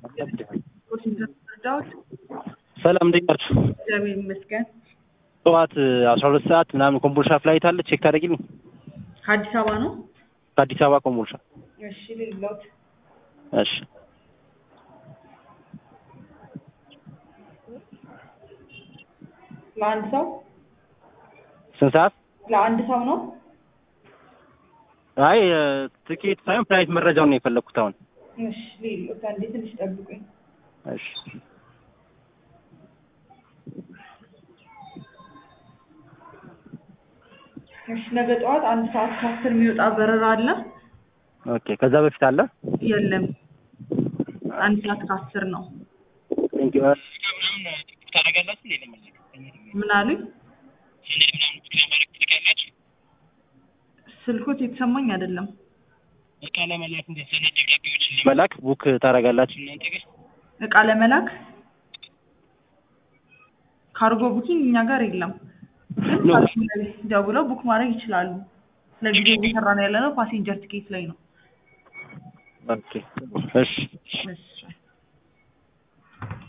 ረዳሁት። ሰላም እንዴት ናችሁ? እግዚአብሔር ይመስገን። ጠዋት አስራ ሁለት ሰዓት ምናምን ኮምቦልሻ ፍላይት አለ ቼክ ታደርጊልኝ? ከአዲስ አበባ ነው? ከአዲስ አበባ ኮምቦልሻ። እሺ ልሎት እሺ ለአንድ ሰው ስንት ሰዓት? ለአንድ ሰው ነው? አይ ትኬት ሳይሆን ፍላይት መረጃውን ነው የፈለግኩት አሁን። እሺ ልሎት አንዴ ትንሽ ጠብቁኝ። እሺ እሺ ነገ ጠዋት አንድ ሰዓት ከአስር የሚወጣ በረራ አለ? ኦኬ። ከዛ በፊት አለ? የለም አንድ ሰዓት ከአስር ነው። ቴንክ ዩ። ታደርጋላችሁ እንዴ? ምን አሉኝ? ስልኮት የተሰማኝ አይደለም። እቃ ለመላክ እንደ ሰነድ ደብዳቤዎችን ለመላክ ቡክ ታደርጋላችሁ እናንተ ግን? እቃ ለመላክ ካርጎ ቡኪንግ እኛ ጋር የለም። ግን ኖ። ካርጎ ላይ ደውለው ቡክ ማድረግ ይችላሉ። ለጊዜው እየሰራ ነው ያለነው ፓሴንጀር ቲኬት ላይ ነው። ኦኬ። እሺ እሺ